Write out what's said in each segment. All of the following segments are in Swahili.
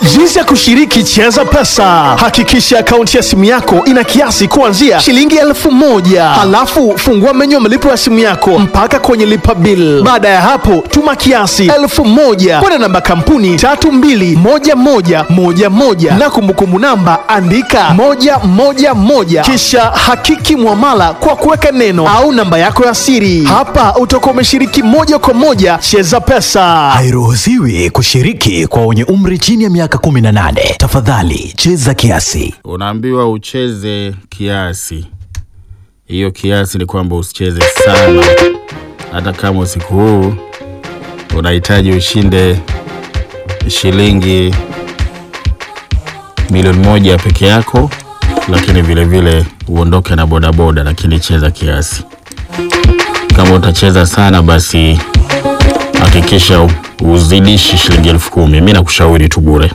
Jinsi ya kushiriki Cheza Pesa. Hakikisha akaunti ya simu yako ina kiasi kuanzia shilingi elfu moja. Halafu fungua menyu ya malipo ya simu yako mpaka kwenye lipa bill. Baada ya hapo, tuma kiasi elfu moja kwenda namba kampuni tatu mbili moja moja moja moja na kumbukumbu namba andika moja moja moja, kisha hakiki mwamala kwa kuweka neno au namba yako ya siri. Hapa utakuwa umeshiriki moja kwa moja Cheza Pesa. Hairuhusiwi kushiriki kwa wenye umri chini ya miaka 18. Tafadhali cheza kiasi. unaambiwa ucheze kiasi. Hiyo kiasi ni kwamba usicheze sana, hata kama usiku huu unahitaji ushinde shilingi milioni moja peke yako, lakini vile vile uondoke na bodaboda, lakini cheza kiasi. Kama utacheza sana, basi hakikisha uzidishi shilingi elfu kumi. Mi nakushauri tu bure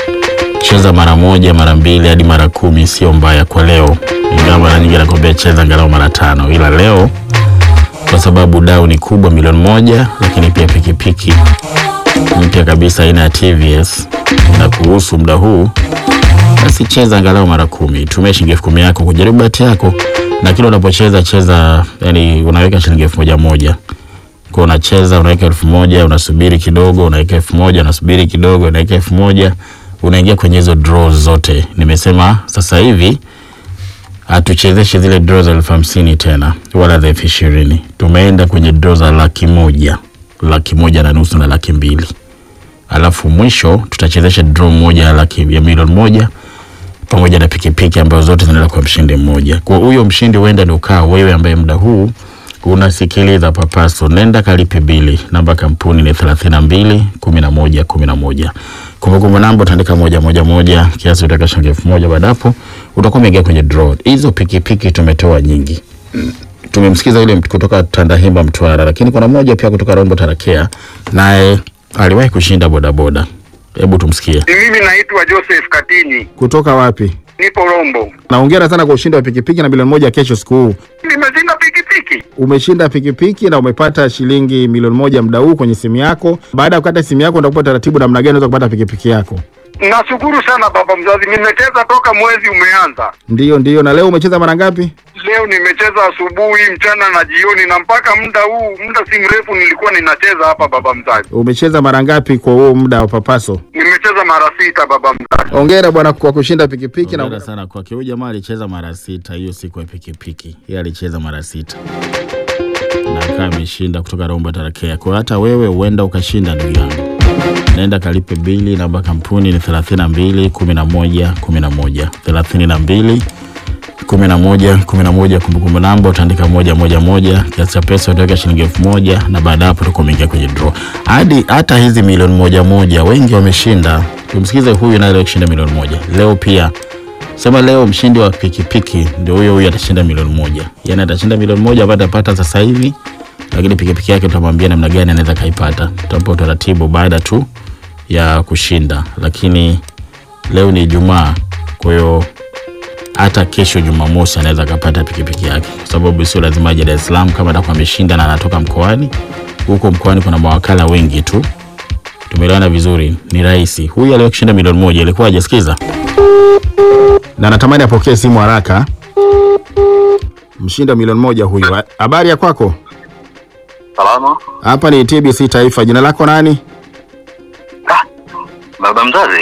cheza mara moja mara mbili hadi mara kumi sio mbaya kwa leo, ingawa mara nyingi nakwambia cheza angalau mara tano, ila leo kwa sababu dau ni kubwa milioni moja, lakini pia pikipiki mpya kabisa aina ya TVS na kuhusu muda huu, basi cheza angalau mara kumi. Tumia shilingi elfu kumi yako kujaribu bahati yako, na kila unapocheza cheza, yani unaweka shilingi elfu moja moja kwa unacheza, unaweka elfu moja unasubiri kidogo, unaweka elfu moja unasubiri kidogo, unaweka elfu moja unaingia kwenye hizo draws zote. Nimesema sasa hivi hatuchezeshi zile draw za elfu hamsini tena wala za elfu ishirini tumeenda kwenye draw za laki moja laki moja na nusu na laki mbili alafu mwisho tutachezesha draw moja ya laki ya milioni moja pamoja na pikipiki ambazo zote zinaenda kwa mshindi mmoja. Kwa huyo mshindi huenda ni ukaa wewe ambaye muda huu unasikiliza Papaso, nenda kalipe bili. Namba kampuni ni thelathini na mbili kumi na moja kumi na moja. Kumbukumbu namba utaandika moja moja moja, kiasi utaweka shilingi elfu moja. Baada hapo utakuwa umeingia kwenye draw. Hizo pikipiki tumetoa nyingi tumemsikiza yule mtu kutoka Tandahimba Mtwara, lakini kuna mmoja pia kutoka Rombo Tarakea, naye aliwahi kushinda bodaboda. Hebu tumsikie. Mimi naitwa Joseph Katini, Kutoka wapi? nipo Rombo. Naongera sana kwa ushindi wa pikipiki na milioni moja kesho siku huu. Nimeshinda pikipiki. Umeshinda pikipiki na umepata shilingi milioni moja muda huu kwenye simu yako. Baada ya kukata simu yako, utakupa taratibu namna gani unaweza kupata pikipiki yako. Nashukuru sana baba mzazi, nimecheza toka mwezi umeanza. Ndiyo, ndiyo. Na leo umecheza mara ngapi? Leo nimecheza asubuhi, mchana na jioni, na mpaka muda huu, muda si mrefu, nilikuwa ninacheza hapa baba mzazi. Umecheza mara ngapi kwa huo muda wa Papaso? Nimecheza mara sita baba mzazi. Hongera bwana kwa kushinda pikipiki na Hongera sana kwake. Huyu jamaa alicheza mara sita hiyo siku ya pikipiki, yeye alicheza mara sita na akawa ameshinda kutoka Rombo Tarakea. Kwa hiyo hata wewe huenda ukashinda, ndugu yangu. Nenda kalipe bili. Namba kampuni ni thelathini na mbili kumi na moja kumi na moja thelathini na mbili kumi na moja kumi na moja Kumbukumbu namba utaandika moja moja moja, kiasi cha pesa utaweka shilingi elfu moja na baada ya hapo utakuwa umeingia kwenye draw. Hadi hata hizi milioni moja moja wengi wameshinda. Tumsikize huyu naye leo kushinda milioni moja leo pia sema leo mshindi wa pikipiki ndio huyo huyo atashinda milioni moja yani atashinda milioni moja ambayo atapata sasa hivi lakini pikipiki yake tutamwambia namna gani anaweza kaipata tutampa utaratibu baada tu ya kushinda lakini leo ni ijumaa kwa hiyo hata kesho jumamosi anaweza akapata pikipiki yake kwa sababu sio lazima aje dar es salaam kama atakuwa ameshinda na anatoka mkoani huko mkoani kuna mawakala wengi tu tumeelewana vizuri ni rahisi huyu aliyoshinda milioni moja ilikuwa hajasikiza na natamani apokee simu haraka. Mshindi wa milioni moja huyu. Ha- Habari ya kwako? Salama Hapa ni TBC Taifa. Jina lako nani? baba mzazi.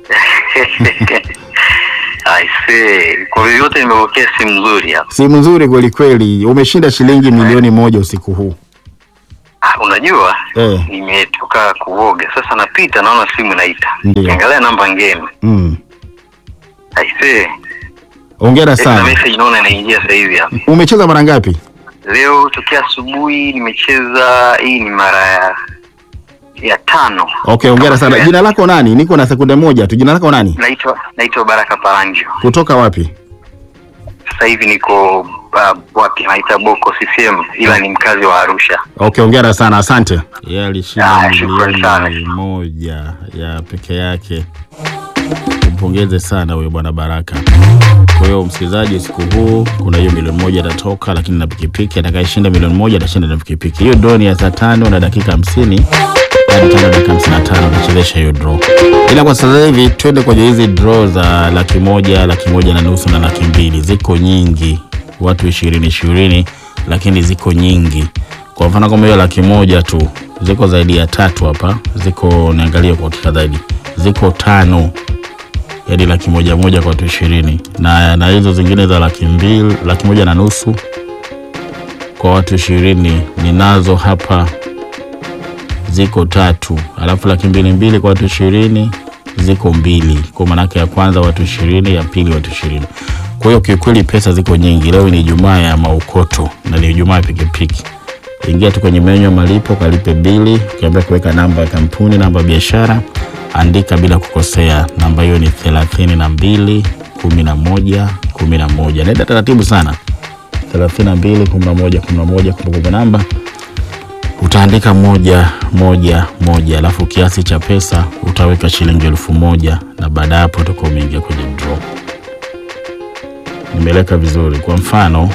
Aise, kwa vyovyote nimepokea simu nzuri hapa. Simu nzuri kweli kweli. Umeshinda shilingi milioni moja usiku huu. Ah, unajua Eh. nimetoka kuoga sasa, napita naona simu inaita, Ndiyo. kiangalia namba ngeni. Mm. Aise, Hongera na sana. message naona inaingia sasa hivi hapa. Umecheza mara ngapi? Leo tokea asubuhi nimecheza, hii ni mara ya ya tano. Okay, hongera sana. Jina lako nani? Niko na sekunde moja tu. Jina lako nani? Naitwa naitwa Baraka Paranjo. Kutoka wapi? Sasa hivi niko uh, wapi naita Boko CCM, ila ni mkazi wa Arusha. Okay, hongera sana. Asante. yeye alishinda Ah, shukrani sana. milioni moja ya peke yake. Tumpongeze sana huyo bwana Baraka. Kwa hiyo msikilizaji, usiku huu kuna hiyo milioni moja itatoka, lakini na pikipiki, atakayeshinda milioni moja atashinda na pikipiki. Hiyo droni ya saa tano na dakika hamsini hadi tano dakika hamsini na tano utachezesha hiyo draw. Ila kwa sasa hivi twende kwenye hizi draw za laki moja, laki moja na nusu na laki mbili. Ziko nyingi, watu ishirini ishirini, lakini ziko nyingi. Kwa mfano kama hiyo laki moja tu ziko zaidi ya tatu hapa, ziko niangalie kwa hakika zaidi, ziko tano yaani laki moja moja kwa watu ishirini na, na hizo zingine za laki mbili laki moja na nusu kwa watu ishirini ninazo hapa ziko tatu, alafu laki mbili mbili kwa watu ishirini ziko mbili, kwa maanake ya kwanza watu ishirini ya pili watu ishirini Kwa hiyo kiukweli pesa ziko nyingi. Leo ni Ijumaa ya maukoto na ni Ijumaa ya pikipiki. Ingia tu kwenye menyu ya malipo, kalipe bili, ukiambia kuweka namba ya kampuni, namba ya biashara, andika bila kukosea. Namba hiyo ni thelathini na mbili kumi na moja kumi na moja. Naenda taratibu sana, thelathini na mbili kumi na moja kumi na moja. Kumbukumbu namba utaandika moja moja moja, alafu kiasi cha pesa utaweka shilingi elfu moja na baada ya hapo utakuwa umeingia kwenye draw. Nimeleka vizuri. Kwa mfano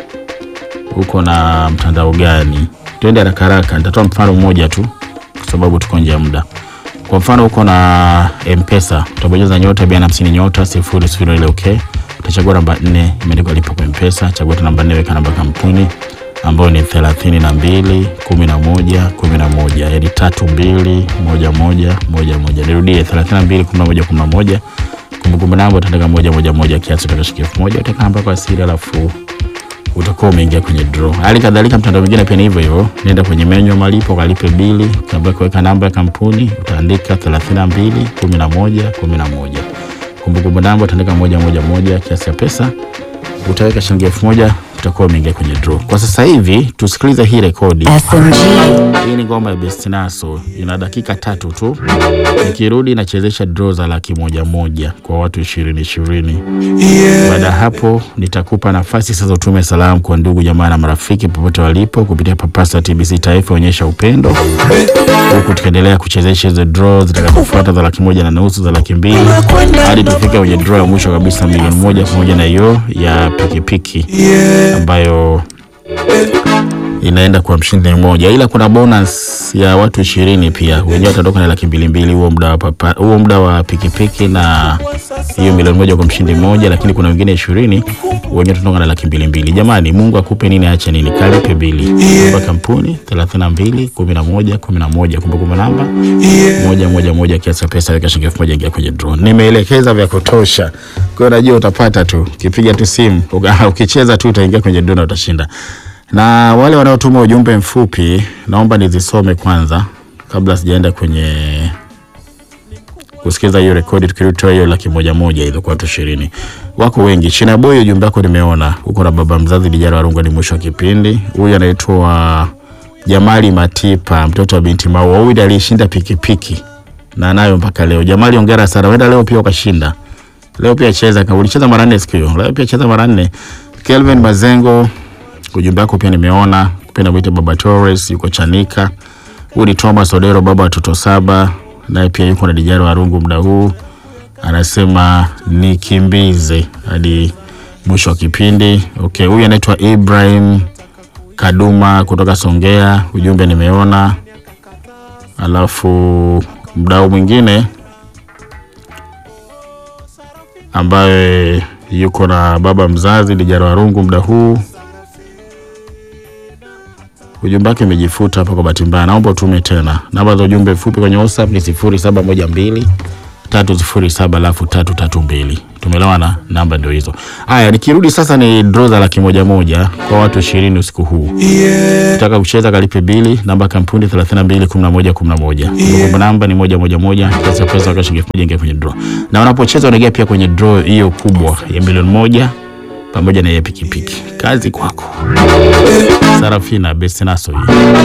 uko na mtandao gani? Twende haraka haraka, nitatoa mfano mmoja tu kwa sababu tuko nje ya muda. Kwa mfano uko na M-Pesa, utabonyeza nyota mia na hamsini nyota sifuri sifuri ile okay. Utachagua namba nne imeandikwa lipa kwa M-Pesa, chagua tu namba nne, weka namba kampuni ambayo ni thelathini na mbili kumi na moja kumi na moja yaani tatu mbili moja moja moja moja. Nirudie, thelathini na mbili kumi na moja kumi na moja. Kumbukumbu namba utaandika moja moja moja, kiasi utakashikia elfu moja utaweka namba kwa siri, alafu utakuwa umeingia kwenye draw. Hali kadhalika mtandao mwingine pia ni hivyo hivyo, nenda kwenye menyu ya malipo, kalipe bili, ukiambia kuweka namba ya kampuni utaandika 32 11 11. Kumbukumbu namba utaandika moja moja moja, kiasi cha pesa utaweka shilingi elfu moja utakuwa umeingia kwenye draw. Kwa sasa hivi tusikilize hii rekodi. SMG. Hii ni ngoma ya Bestinaso, ina dakika tatu tu. Nikirudi nachezesha draw za laki moja moja kwa watu ishirini ishirini. Baada ya hapo nitakupa nafasi sasa utume salamu kwa ndugu jamaa na marafiki popote walipo kupitia Papasa TBC Taifa, onyesha upendo, huku tukiendelea kuchezesha hizo draw zitakazofuata za laki moja na nusu, za laki mbili hadi tufike kwenye draw ya mwisho kabisa milioni moja pamoja na hiyo ya pikipiki ambayo inaenda kwa mshindi mmoja, ila kuna bonus ya watu ishirini pia wenyewe watatoka na laki mbili mbili huo muda wa papa, huo muda wa pikipiki na hiyo milioni moja kwa mshindi mmoja, lakini kuna wengine ishirini wenyewe watatoka na laki mbili mbili. Jamani, Mungu akupe nini aache nini, kalipe bili kwa kampuni thelathini na mbili kumi na moja kumi na moja kumbukumbu namba moja moja moja, kiasi cha pesa weka shilingi elfu moja ingia kwenye draw. Nimeelekeza vya kutosha, kwa hiyo najua utapata tu, ukipiga tu simu uka- ukicheza tu utaingia kwenye draw na utashinda na wale wanaotuma ujumbe mfupi naomba nizisome kwanza kabla sijaenda kwenye kusikiza hiyo rekodi tukiritoa hiyo laki moja moja hizo kwa watu ishirini wako wengi china boy ujumbe wako nimeona huko na baba mzazi dijara warungu ni mwisho wa kipindi huyu anaitwa jamali matipa mtoto wa binti maua huyu ndiye aliyeshinda pikipiki na nayo mpaka leo jamali ongera sana wenda leo pia ukashinda leo pia cheza kama ulicheza mara nne siku hiyo leo pia cheza mara nne kelvin mazengo ujumbe wako pia nimeona kupenda mwite baba Torres yuko Chanika. Huyu ni Thomas Odero baba watoto saba, naye pia yuko na Dijaro Warungu muda huu, anasema nikimbize hadi mwisho wa kipindi. Okay, huyu anaitwa Ibrahim Kaduma kutoka Songea, ujumbe nimeona. Alafu mdau mwingine ambaye yuko na baba mzazi Dijaro Warungu muda huu ujumbe wake umejifuta hapa kwa bahati mbaya, naomba utume tena. Namba za ujumbe mfupi kwenye WhatsApp ni sifuri saba moja mbili tatu sifuri saba alafu tatu tatu mbili. Tumelewana, namba ndio hizo. Haya, nikirudi sasa ni draw za laki moja moja kwa watu ishirini usiku huu. Nataka kucheza kalipe bili, namba kampuni 32 11 11. Kumbukumbu namba ni moja moja moja, kiasi cha pesa kwa shilingi elfu moja ingia kwenye draw. Na unapocheza unaingia pia kwenye draw hiyo kubwa ya milioni moja pamoja na ya pikipiki. Kazi kwako. Sarafina Bestinaso hii.